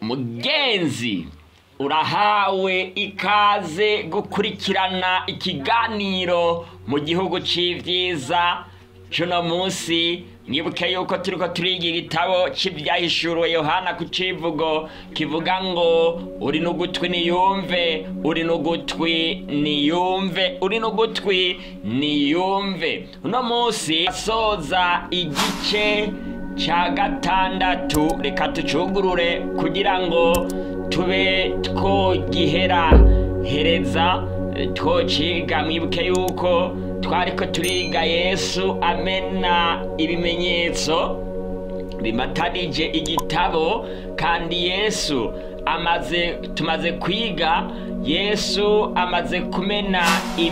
mugenzi urahawe ikaze gukurikirana ikiganiro mu gihugu c'ivyiza cuno munsi mwibuke yuko turiko turiga igitabo c'ivyahishuriwe yohana ku civugo kivuga ngo uri n'ugutwi niyumve uri n'ugutwi niyumve uri n'ugutwi niyumve uno munsi asoza igice ca gatandatu reka tucugurure kugira ngo tube twogihera hereza twociga mwibuke yuko twariko turiga yesu amena ibimenyetso bimatanije igitabo kandi yesu amaze tumaze kwiga yesu amaze kumena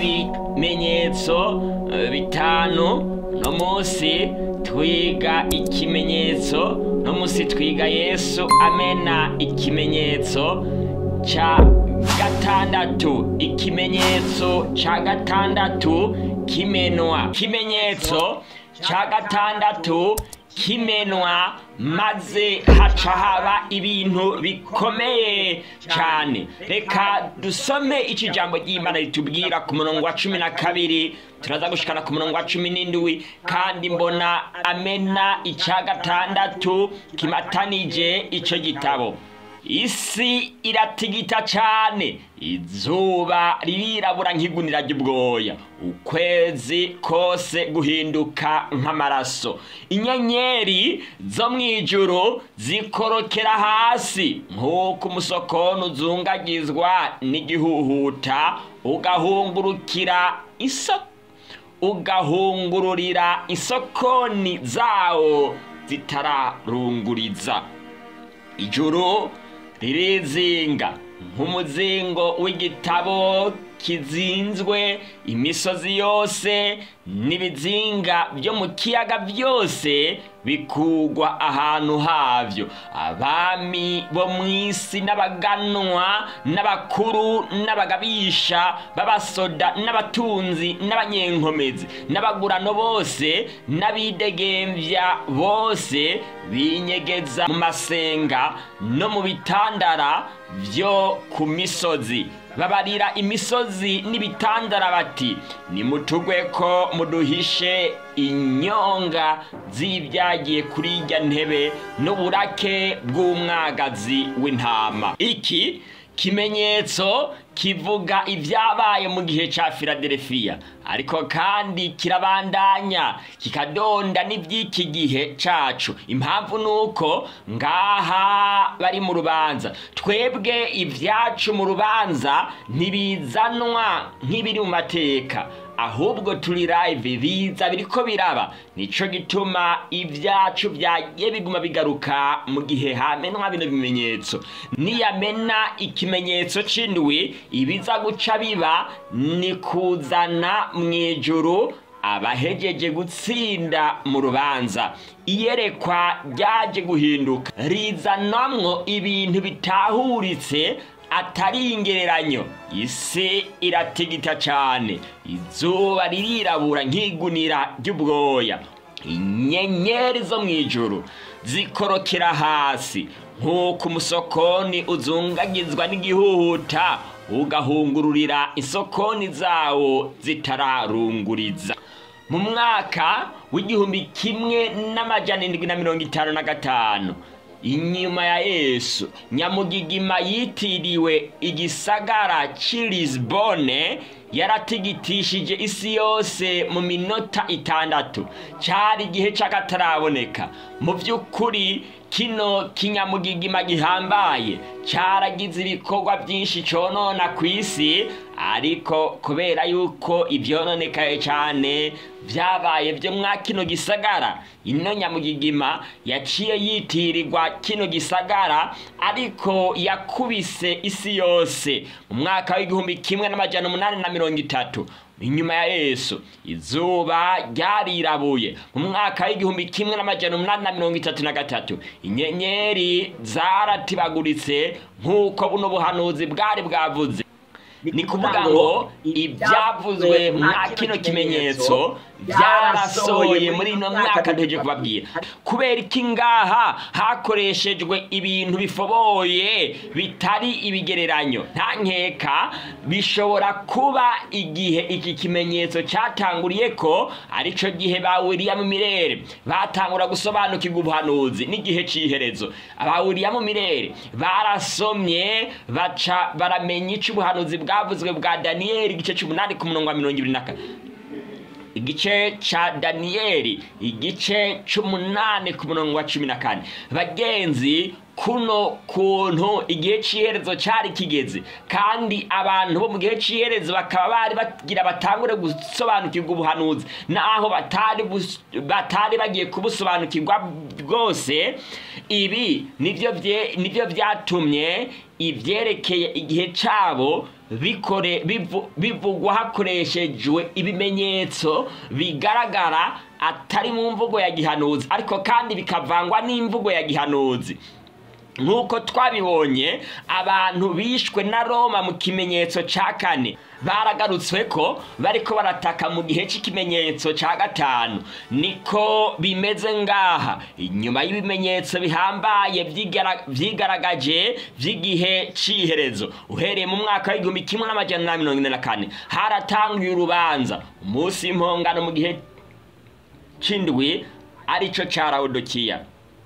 ibimenyetso eh, bitanu no munsi twiga ikimenyetso no munsi twiga yesu amena ikimenyetso ca gatandatu ikimenyetso ca gatandatu kimenwa ikimenyetso ca gatandatu kimenwa maze haca haba ibintu bikomeye cyane reka dusome iki jambo ry'imana ritubwira ku murongo wa cumi na kabiri turaza gushikana ku murongo wa cumi n'indwi kandi mbona amena icya gatandatu kimatanije icyo gitabo isi iratigita cyane izuba ririrabura nk'igunira ry'ubwoya ukwezi kose guhinduka nk'amaraso inyenyeri zo mu ijuru zikorokera hasi nk'uko umusokono uzungagizwa n'igihuhuta ugahungurukira isoko ugahungururira isokoni zawo zitararunguriza ijuru ririzinga nk'umuzingo w'igitabo kizinzwe imisozi yose n'ibizinga byo mu kiyaga byose bikugwa ahantu havyo abami bo mu isi n'abaganwa n'abakuru n'abagabisha b'abasoda n'abatunzi n'abanyenkomezi n'abagurano bose n'abidegemvya bose binyegeza mu masenga no mu bitandara byo ku misozi babarira imisozi n'ibitandara bati nimutugwe ko muduhishe inyonga z'ibyagiye kuri irya ntebe n'uburake bw'umwagazi w'intama iki kimenyetso kivuga ibyabaye mu gihe cya filadelfiya ariko kandi kirabandanya kikadonda n'iby'iki gihe cacu impamvu ni uko ngaha bari mu rubanza twebwe ibyacu mu rubanza ntibizanwa nk'ibiri mu mateka ahubwo turi live biza biriko biraba nico gituma ibyacu byagiye biguma bigaruka mu gihe hamenwa bino bimenyetso niyamena ikimenyetso c'indwi ibiza guca biba ni kuzana mu ijuru abahejeje gutsinda mu rubanza iyerekwa ryaje guhinduka rizanamwo ibintu bitahuritse atari ingereranyo isi iratigita cyane izuba ririrabura nk'igunira ry'ubwoya inyenyeri zo mu ijuru zikorokera hasi nk'uko umusokoni uzungagizwa n'igihuhuta ugahungururira isokoni zawo zitararunguriza mu mwaka w'igihumbi kimwe n'amajana indwi na mirongo itanu na gatanu inyuma ya yesu nyamugigima yitiriwe igisagara c'i lisbone yaratigitishije isi yose mu minota itandatu cyari igihe cy'akataraboneka mu by'ukuri kino kinyamugigima gihambaye cyaragize ibikorwa byinshi conona ku isi ariko kubera yuko ibyononekaye cyane byabaye byo mwa kino gisagara ino nyamugigima yaciye yitirirwa kino gisagara ariko yakubise isi yose mu mwaka w'igihumbi kimwe n'amajana umunani na mirongo itatu inyuma ya yesu izuba ryarirabuye mu mwaka w'igihumbi kimwe n'amajana umunani na mirongo itatu na gatatu inyenyeri zaratibaguritse nk'uko buno buhanuzi bwari bwavuze ni kuvuga ngo ibyavuzwe mwa kino kimenyetso byarasohoye muri ino myaka ntegereje kubabwira kubera iki ngaha hakoreshejwe ibintu bifoboye bitari ibigereranyo nta nkeka bishobora kuba igihe iki kimenyetso cyatanguriye ko aricyo gihe ba William Mirere batangura gusobanukirwa ubuhanuzi n'igihe cy'iherezo aba William Mirere barasomye baca baramenya icyo ubuhanuzi bwavuzwe bwa Daniel igice cy'umunani ku murongo wa mirongo ibiri na kane igice ca daniyeli igice c'umunani ku murongo wa cumi na kane bagenzi kuno kuntu igihe c'iherezo cari kigeze kandi abantu bo mu gihe c'iherezo bakaba bari bagira batangure gusobanukirwa ubuhanuzi naho batari bus- batari bagiye kubusobanukirwa bwose ibi nivyo vye- nivyo vyatumye ivyerekeye igihe cabo bikore bivu- bivugwa hakoreshejwe ibimenyetso bigaragara atari mu mvugo ya gihanuzi ariko kandi bikavangwa n'imvugo ya gihanuzi nk'uko twabibonye abantu bishwe na roma mu kimenyetso cya kane baragarutswe ko bariko barataka mu gihe cy'ikimenyetso cya gatanu niko bimeze ngaha inyuma y'ibimenyetso bihambaye vyigara- vyigaragaje vy'igihe c'iherezo uhereye mu mwaka w'igihumbi kimwe n'amajana na mirongo ine na kane haratanguye urubanza umunsi w'impongano mu gihe c'indwi arico ca lawodikiya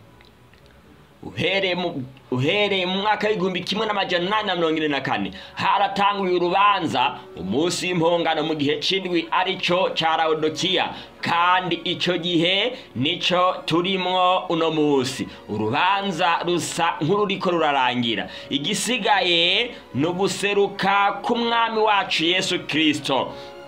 uhereye mu uhereye mu mwaka w'igihumbi kimwe n'amajana inani na mirongo ine na kane haratanguye urubanza umunsi w'impongano mu gihe c'indwi arico ca lawodikiya kandi ico gihe nico turimwo uno munsi urubanza rusa nk'ururiko rurarangira igisigaye ni uguseruka k'umwami wacu yesu kirisito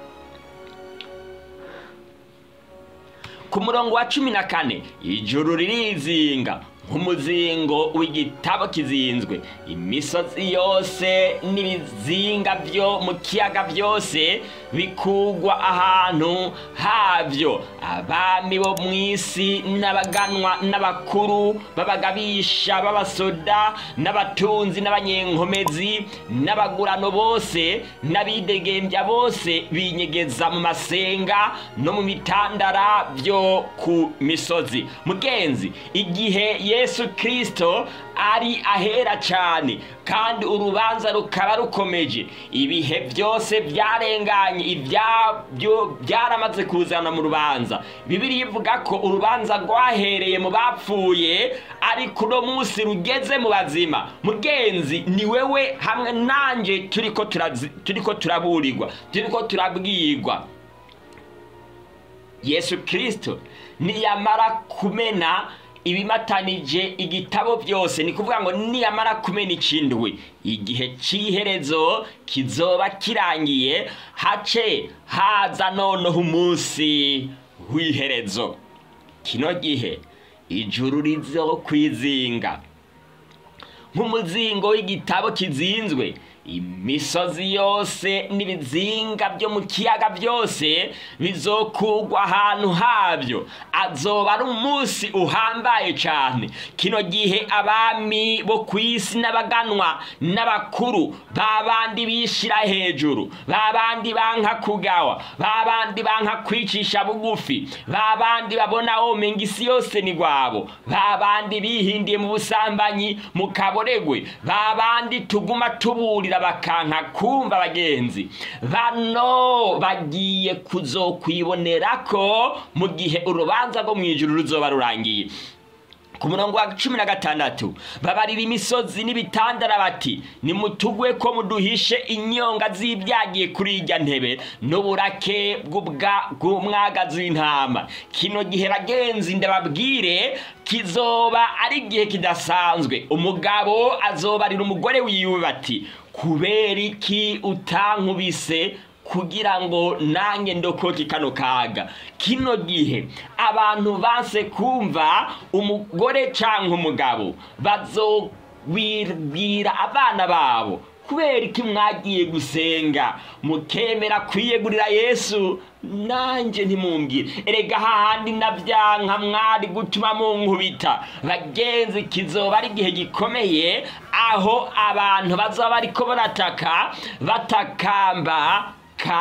ku murongo wa cumi na kane ijuru ririzinga nk'umuzingo w'igitabo kizinzwe imisozi yose n'ibizinga byo mu kiyaga byose bikugwa ahantu havyo abami bo mu isi n'abaganwa n'abakuru b'abagabisha b'abasoda n'abatunzi n'abanyenkomezi n'abagurano bose n'abidegembya bose binyegeza mu masenga no mu mitandara byo ku misozi mugenzi igihe yesu kirisito ari ahera cyane kandi urubanza rukaba rukomeje ibihe byose byarenganye ibyabyo byaramaze kuzana mu rubanza bibiri ivuga ko urubanza rwahereye mu bapfuye ariko uno munsi rugeze mu bazima mugenzi ni wewe hamwe nanjye turiko turazi- turiko turaburirwa turiko turabwirwa yesu kirisito niyamara kumena ibimatanije igitabo byose ni kuvuga ngo niyamara kumena ikindwi igihe cy'iherezo kizoba kirangiye hace haza noneho umunsi w'iherezo kino gihe ijuru rizo kwizinga nk'umuzingo w'igitabo kizinzwe imisozi yose n'ibizinga byo mu kiyaga byose bizokugwa ahantu habyo azoba ari umunsi uhambaye cyane kino gihe abami bo ku isi n'abaganwa n'abakuru babandi bishira hejuru babandi banka kugawa babandi banka kwicisha bugufi babandi babona womenga isi yose ni gwabo babandi bihindiye mu busambanyi mu kaboregwe babandi tuguma tuburira bakanka kumva bagenzi bano bagiye kuzokwibonera ko mu gihe urubanza rwo mu ijuru ruzoba rurangiye ku murongo wa cumi na gatandatu babarira imisozi n'ibitandara bati nimutugwe ko muduhishe inyonga z'ibyagiye kuri irya ntebe n'uburake bw'ubwa- bw'umwagazi w'intama kino gihe bagenzi ndababwire kizoba ari igihe kidasanzwe umugabo azobarira umugore wiwe bati kubera iki utankubise kugira ngo nanjye ndokoke kano kaga kino gihe abantu banse kumva umugore cyangwa umugabo bazobwira abana babo kubera iki mwagiye gusenga mukemera kwiyegurira yesu nanjye ntimumbwire erega hahandi nabyanka mwari gutuma munkubita bagenzi kizoba ari igihe gikomeye aho abantu bazaba bariko barataka batakamba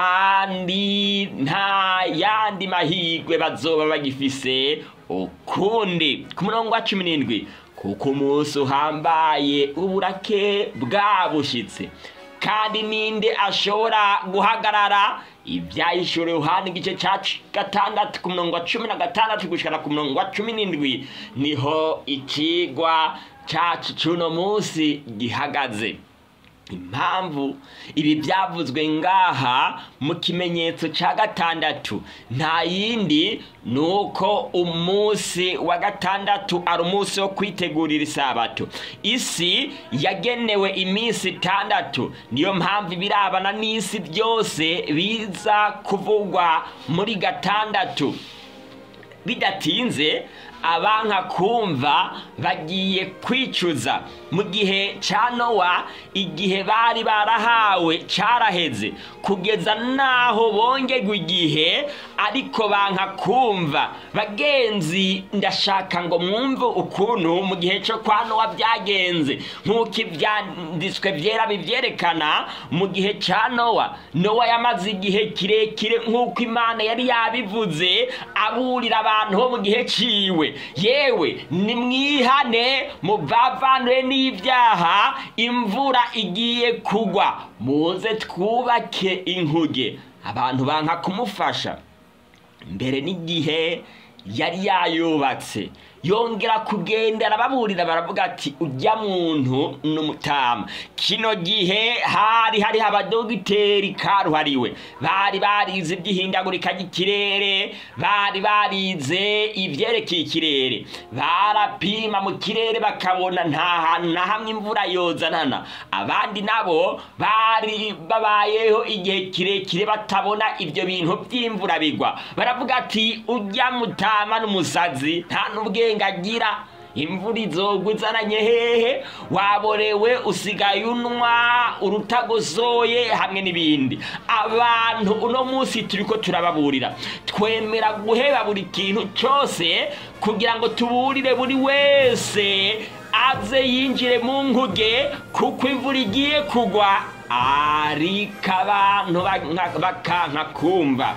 kandi nta yandi mahirwe bazoba bagifise ukundi ku murongo wa cumi n'indwi kuko umunsi uhambaye uburake bwabushitse kandi ninde ashobora guhagarara ibyayishuriwe uhana igice cya gatandatu ku murongo wa cumi na gatandatu gushikana ku murongo wa cumi n'indwi niho ikigwa cyacu cy'uno munsi gihagaze impamvu ibi byavuzwe ngaha mu kimenyetso cya gatandatu nta yindi ni uko umunsi wa gatandatu ari umunsi wo kwitegurira isabato isi yagenewe iminsi itandatu niyo mpamvu ibirabana n'isi byose biza kuvugwa muri gatandatu bidatinze abanka kumva bagiye kwicuza mu gihe cya nowa igihe bari barahawe cyaraheze kugeza n'aho bongerwa igihe ariko banka kumva bagenzi ndashaka ngo mwumve ukuntu mu gihe cyo kwa nowa byagenze nk'uko ibyanditswe byera bibyerekana mu gihe cya nowa nowa yamaze igihe kirekire nk'uko imana yari yabivuze aburira abantu bo mu gihe ciwe yewe nimwihane muvavanure n'ibyaha imvura igiye kugwa muze twubake inkuge abantu banka kumufasha mbere n'igihe yari yayubatse yongera kugenda arababurira baravuga ati ujya muntu n'umutama kino gihe hari hariho abadogiteri karuhariwe bari barize iby'ihindagurika ry'ikirere bari barize ibyerekeye ikirere barapima mu kirere bakabona nta hantu na hamwe imvura yozanana abandi nabo bari babayeho igihe kirekire batabona ibyo bintu by'imvura bigwa baravuga ati ujya mutama n'umusazi nta n'ubwenge agira imvura izogwa izananye hehe waborewe usigaye unwa urutagosoye hamwe n'ibindi abantu uno munsi turi ko turababurira twemera guheba buri kintu cyose kugira ngo tuburire buri wese aze yinjire mu nkuge kuko imvura igiye kugwa ariko abantu bakanka kumva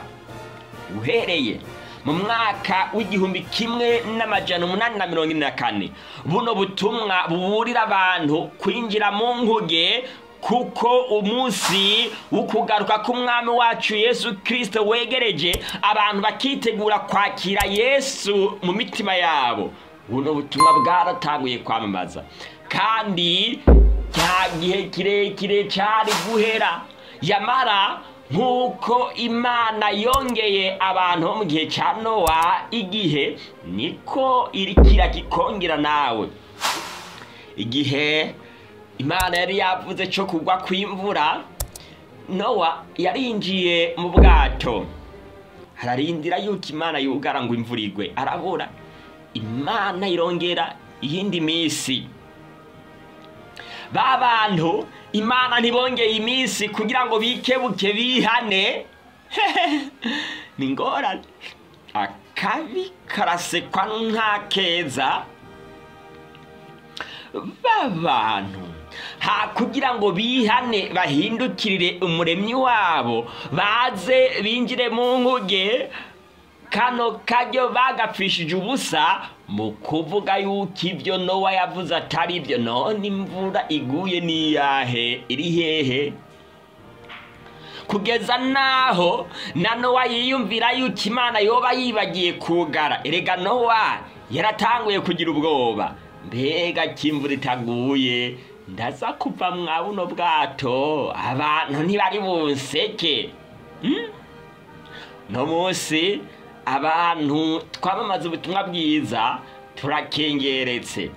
uhereye mu mwaka w'igihumbi kimwe n'amajana umunani na mirongo ine na kane buno butumwa buburira abantu kwinjira mu nkuge kuko umunsi w'ukugaruka k'umwami wacu yesu kirisito wegereje abantu bakitegura kwakira yesu mu mitima yabo buno butumwa bwaratanguye kwamamaza kandi cya gihe kirekire cyari guhera yamara nk'uko imana yongeye abantu bo mu gihe cya nowa igihe niko irikira kikongera nawe igihe imana yari yavuze cyo kugwa kw'imvura nowa yarinjiye mu bwato hararindira yuko imana yugara ngo imvura igwe arabura imana irongera iyindi minsi ba bantu imana ntibongeye iminsi kugira ngo bikebuke bihane ni ngorane akabi karasekwa nka keza ba bantu ha kugira ngo bihane bahindukirire umuremyi wabo baze binjire mu nkuge kano karyo bagapfishije ubusa mu kuvuga yuko ibyo nowa yavuze atari byo none imvura iguye n'iyahe iri hehe kugeza naho na nowa yiyumvira yuko imana yoba yibagiye kugara erega nowa yaratanguye kugira ubwoba mbega kimvura itaguye ndaza kuva mwa buno bwato abantu ntibari bunseke no munsi abantu twamamaza ubutumwa bwiza turakengeretse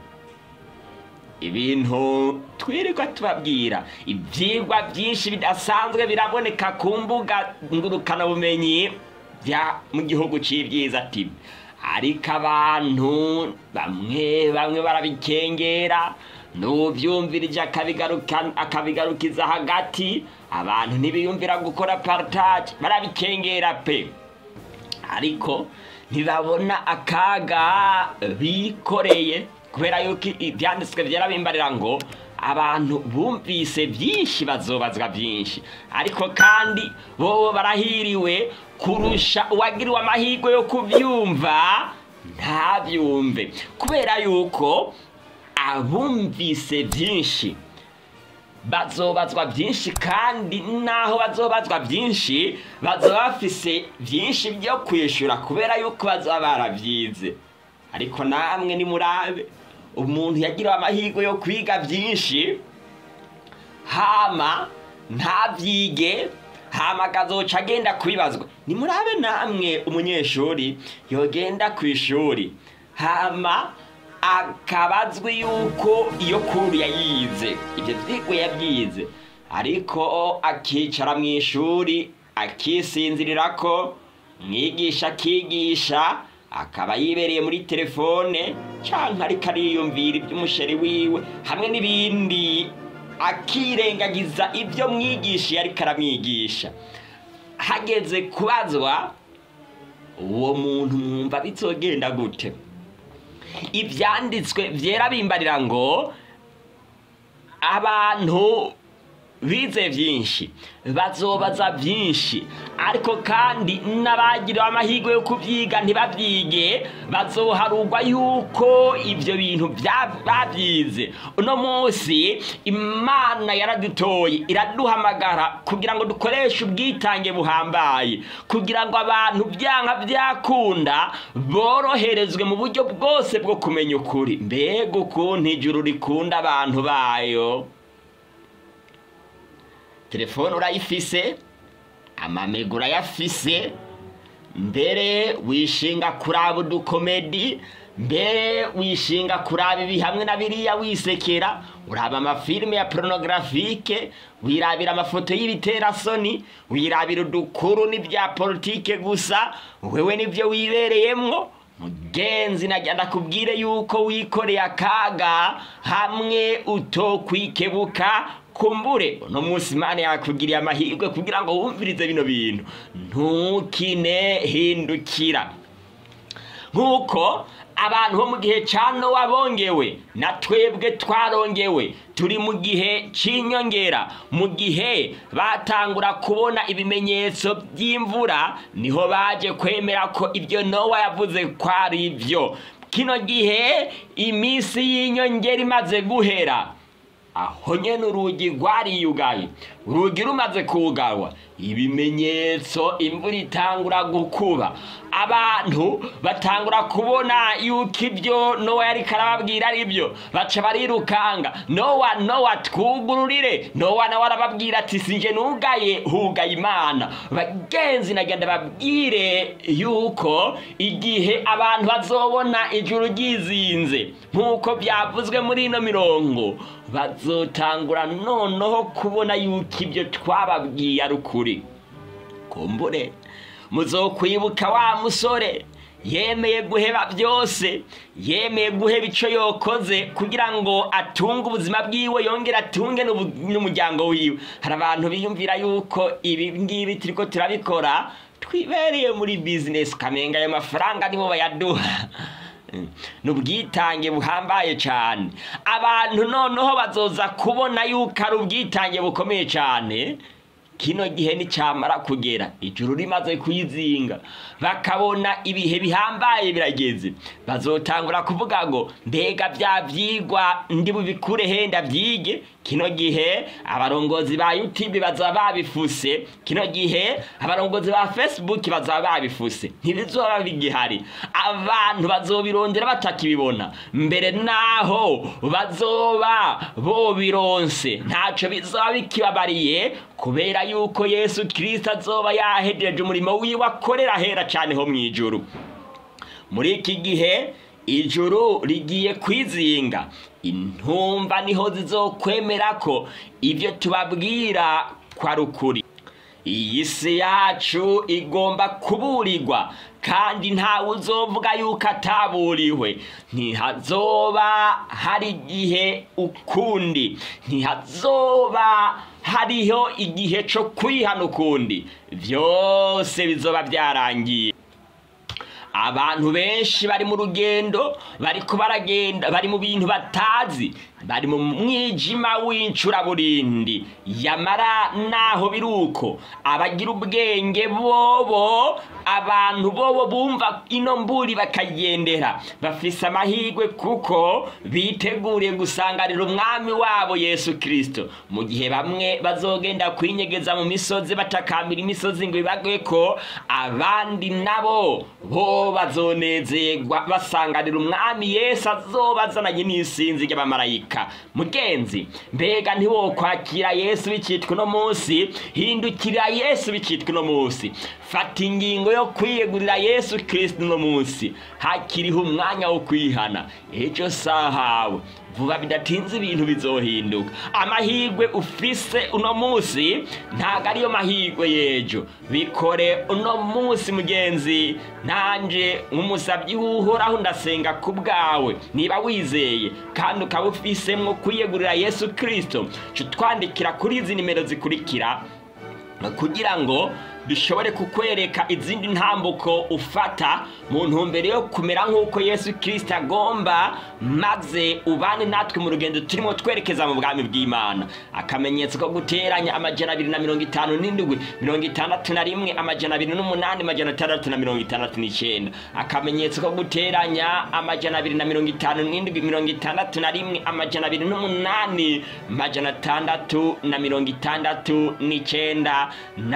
ibintu twirirwa tubabwira ibyigwa byinshi bidasanzwe biraboneka ku mbuga ngurukanabumenyi bya mu gihugu cy'ibyiza tibi ariko abantu bamwe bamwe barabikengera n'ubyumvirije akabigarukiza hagati abantu ntibiyumvira gukora partage barabikengera pe ariko ntibabona akaga bikoreye kubera yuko ibyanditswe byarabimbarira ngo abantu bumvise byinshi bazobazwa byinshi ariko kandi bo barahiriwe kurusha uwagiriwe amahirwe yo kubyumva ntabyumve kubera yuko abumvise byinshi bazobazwa byinshi kandi naho bazobazwa byinshi bazoba bafise byinshi byo kwishyura kubera yuko bazaba barabyize ariko namwe nimurabe umuntu yagiriwe amahirwe yo kwiga byinshi hama ntabyige hama akazoca agenda kubibazwa nimurabe namwe umunyeshuri yogenda ku ishuri hama akabazwa yuko iyo kuru yayize ibyo byigwa yabyize ariko akicara mu ishuri akisinzirira ko mwigisha akigisha akaba yibereye muri telefone cyangwa ariko ariyumvira iby'umusheri wiwe hamwe n'ibindi akirengagiza ibyo mwigisha ariko aramwigisha hageze kubazwa uwo muntu mwumva bizogenda gute ibyanditswe byera bimbarira ngo abantu bize byinshi bazobaza byinshi ariko kandi n'abagiriwe amahirwe yo kubyiga ntibabyige bazoharugwa yuko ibyo bintu babyize uno munsi imana yaradutoye iraduhamagara kugira ngo dukoreshe ubwitange buhambaye kugira ngo abantu byanga byakunda boroherezwe mu buryo bwose bwo kumenya ukuri mbega ukuntu ijuru rikunda abantu bayo telefone urayifise amamega urayafise mbere wishinga kuraba udukomedi mbere wishinga kuraba ibi hamwe na biriya wisekera uraba amafilime ya porunogarafique wirabira amafoto y'ibiterasoni wirabira udukuru n'ibya politike gusa wewe nibyo wibereyemwo mugenzi najya ndakubwire yuko wikoreye akaga hamwe utokwikebuka kumbure uno munsi imana yakugiriye amahirwe kugira ngo wumvirize bino bintu ntukine hindukira nk'uko abantu bo mu gihe cya nowa bongewe na twebwe twarongewe turi mu gihe cy'inyongera mu gihe batangura kubona ibimenyetso by'imvura niho baje kwemera ko ibyo nowa yavuze ko ari ibyo kino gihe iminsi y'inyongera imaze guhera aho nyine urugi rwariyugaye urugi rumaze kugarwa ibimenyetso imvura itangura gukuba abantu batangura kubona yuko ibyo nowa yari karababwira ari byo baca barirukanga nowa nowa twugururire nowa nawe arababwira ati sinje nugaye hugaye imana bagenzi nagenda babwire yuko igihe abantu bazobona ijuru ryizinze nk'uko byavuzwe muri ino mirongo bazotangura noneho kubona yuko ibyo twababwiye ari ukuri kumbure muzokwibuka wa musore yemeye guheba byose yemeye guheba icyo yokoze kugira ngo atunge ubuzima bwiwe yongere atunge n'umuryango wiwe hari abantu biyumvira yuko ibi ngibi turi ko turabikora twibereye muri bizinesi ukamenga ayo mafaranga nibo bayaduha ni ubwitange buhambaye cyane abantu noneho bazoza kubona yuko ari ubwitange bukomeye cyane kino gihe nicyamara kugera ijuru rimaze kuyizinga bakabona ibihe bihambaye birageze bazotangura kuvuga ngo mbega bya byigwa ndi bubikure henda byige kino gihe abarongozi ba YouTube bazaba babifuse kino gihe abarongozi ba Facebook bazaba babifuse ntibizoba bigihari abantu bazobirondera batakibibona mbere naho bazoba bobironse ntaco bizoba bikibabariye kubera yuko Yesu Kristo azoba yahejeje umurimo wiwe akorera hera cyane ho mwijuru muri iki gihe ijuru rigiye kwizinga intumva niho zizokwemera ko ibyo tubabwira kwa rukuri iyi si yacu igomba kuburirwa kandi ntawe uzovuga yuko ataburiwe ntihazoba hari igihe ukundi ntihazoba hariho igihe cyo kwihana ukundi byose bizoba byarangiye abantu benshi bari mu rugendo bariko baragenda bari mu bintu batazi bari mu mwijima w'incuraburindi yamara naho biri uko abagira ubwenge bobo abantu bobo bumva ino mburi bakagendera bafise amahirwe kuko biteguriye gusanganira umwami wabo yesu kirisito mu gihe bamwe bazogenda kwinyegeza mu misozi batakambira imisozi ngo ibagwe ko abandi nabo bo bazonezerwa basanganira umwami yesu azoba azananye n'isinzi ry'abamarayika mugenzi mbega ntiwokwakira yesu bicitwa uno munsi hindukirira yesu bicitwa uno munsi fata ingingo yo kwiyegurira yesu kirisito uno munsi hakiriho umwanya wo kwihana ejo sahawe vuba bidatinze ibintu bizohinduka amahirwe ufise uno munsi ntabwo ariyo mahirwe y'ejo bikore uno munsi mugenzi nanjye nk'umusabyi w'uhoraho ndasenga ku bwawe niba wizeye kandi ukaba ufisemo kwiyegurira yesu kirisito twandikira kuri izi nimero zikurikira kugira ngo bishobore kukwereka izindi ntambuko ufata mu ntumbero yo kumera nk'uko yesu kirisita agomba maze ubane natwe mu rugendo turimo twerekeza mu bwami bw'imana akamenyetso ko guteranya amajana abiri na mirongo itanu n'indwi mirongo itandatu na rimwe amajana abiri n'umunani amajana atandatu na mirongo itandatu n'icyenda akamenyetso ko guteranya amajana abiri na mirongo itanu n'indwi mirongo itandatu na rimwe amajana abiri n'umunani amajana atandatu na mirongo itandatu n'icyenda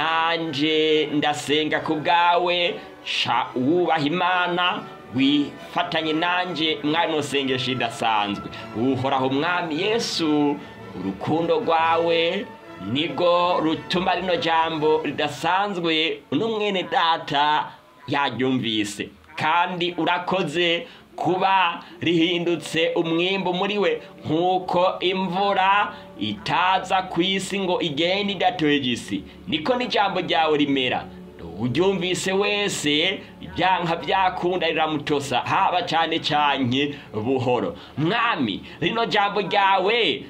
nanje ndasenga ku bwawe sha wubaha imana wifatanye nanjye mwari sengesho idasanzwe uhoraho umwami yesu urukundo rwawe nibwo rutuma rino jambo ridasanzwe uno mwene data yaryumvise kandi urakoze kuba rihindutse umwimbu muri we nk'uko imvura itaza ku isi ngo igende idatoye isi niko n'ijambo ryawe rimera uryumvise wese ibyanka byakunda riramutosa haba cyane cyane buhoro mwami rino jambo ryawe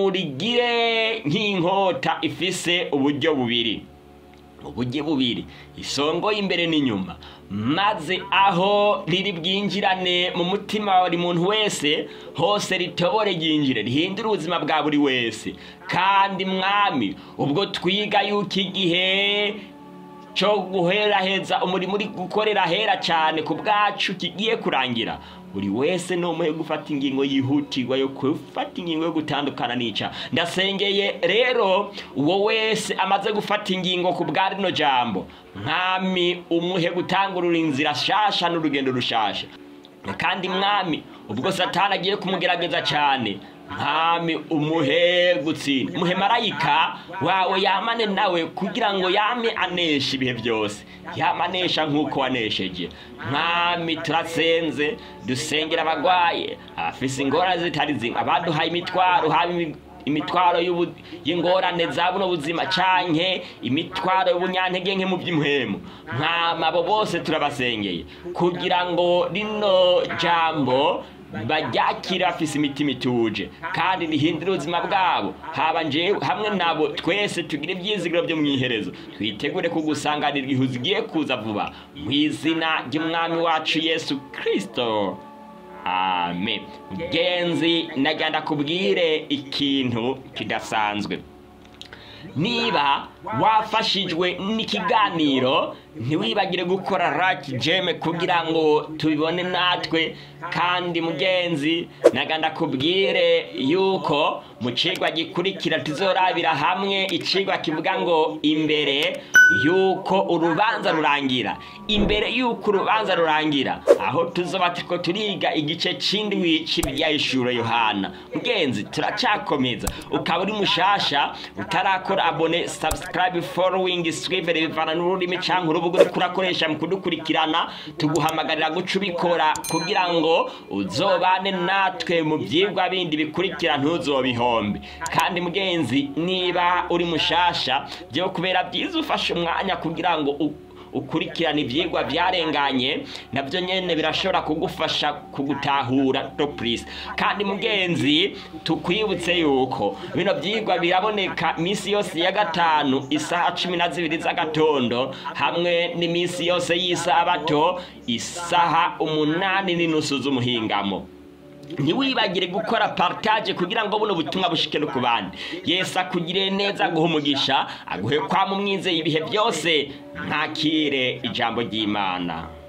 nurigire nk'inkota ifise uburyo bubiri uburyo bubiri isongo y'imbere n'inyuma maze aho riri bwinjirane mu mutima wa buri muntu wese hose ritobore ryinjire rihindure ubuzima bwa buri wese kandi mwami ubwo twiga yuko igihe cyo guheraheza umurimo uri gukorera hera cyane ku bwacu kigiye kurangira buri wese ni umuhe gufata ingingo yihutirwa yo gufata ingingo yo gutandukana nica ndasengeye rero uwo wese amaze gufata ingingo ku bwa rino jambo mwami umuhe gutangurura inzira shasha n'urugendo rushasha kandi mwami ubwo satani agiye kumugerageza cyane mwami umuhe gutsinda umuhe marayika wawe yamane nawe kugira ngo yame anesha ibihe byose yamanesha nk'uko wanesheje mwami turasenze dusengera abagwaye abafise ingorane zitari zimwe abaduhaye imitwaro haba imitwaro y'ingorane za buno buzima canke imitwaro y'ubunyantege nke mu by'imuhemu mwama abo bose turabasengeye kugira ngo rino jambo baryakira bafise imitima ituje kandi rihindura ubuzima bwabo haba njewe hamwe nabo twese tugire ibyizigiro byo mu iherezo twitegure kugusanganira igihe ugiye kuza vuba mu izina ry'umwami wacu yesu kirisito amen genzi nagenda kubwire ikintu kidasanzwe niba wafashijwe n'ikiganiro ntiwibagire gukora raki jeme kugira ngo tubibone natwe kandi mugenzi naganda kubwire yuko mu cigwa gikurikira tuzorabira hamwe icigwa kivuga ngo imbere yuko urubanza rurangira imbere yuko urubanza rurangira aho tuzoba turiko turiga igice c'indwi c'ibyahishuro yohana mugenzi turacakomeza ukaba uri mushasha utarakora abone subscribe following swivere bivana n'ururimi canke urubuga uriko urakoresha mu kudukurikirana tuguhamagarira guca ubikora kugira ngo uzobane natwe mu byigwa bindi bikurikira ntuzobihombe kandi mugenzi niba uri mushasha byo kubera byiza ufashe umwanya kugira ngo ukurikirana ibyigwa byarenganye nabyo nyine birashobora kugufasha kugutahura topurisi kandi mugenzi tukwibutse yuko bino byigwa biraboneka iminsi yose ya gatanu isaha cumi na zibiri z'agatondo hamwe n'iminsi yose y'isabato isaha umunani n'inusu z'umuhingamo ntiwibagire gukora partage kugira ngo buno butumwa bushike no ku bandi yesu akugire neza aguhe umugisha aguhe kwama umwizeye ibihe byose ntakire ijambo ry'imana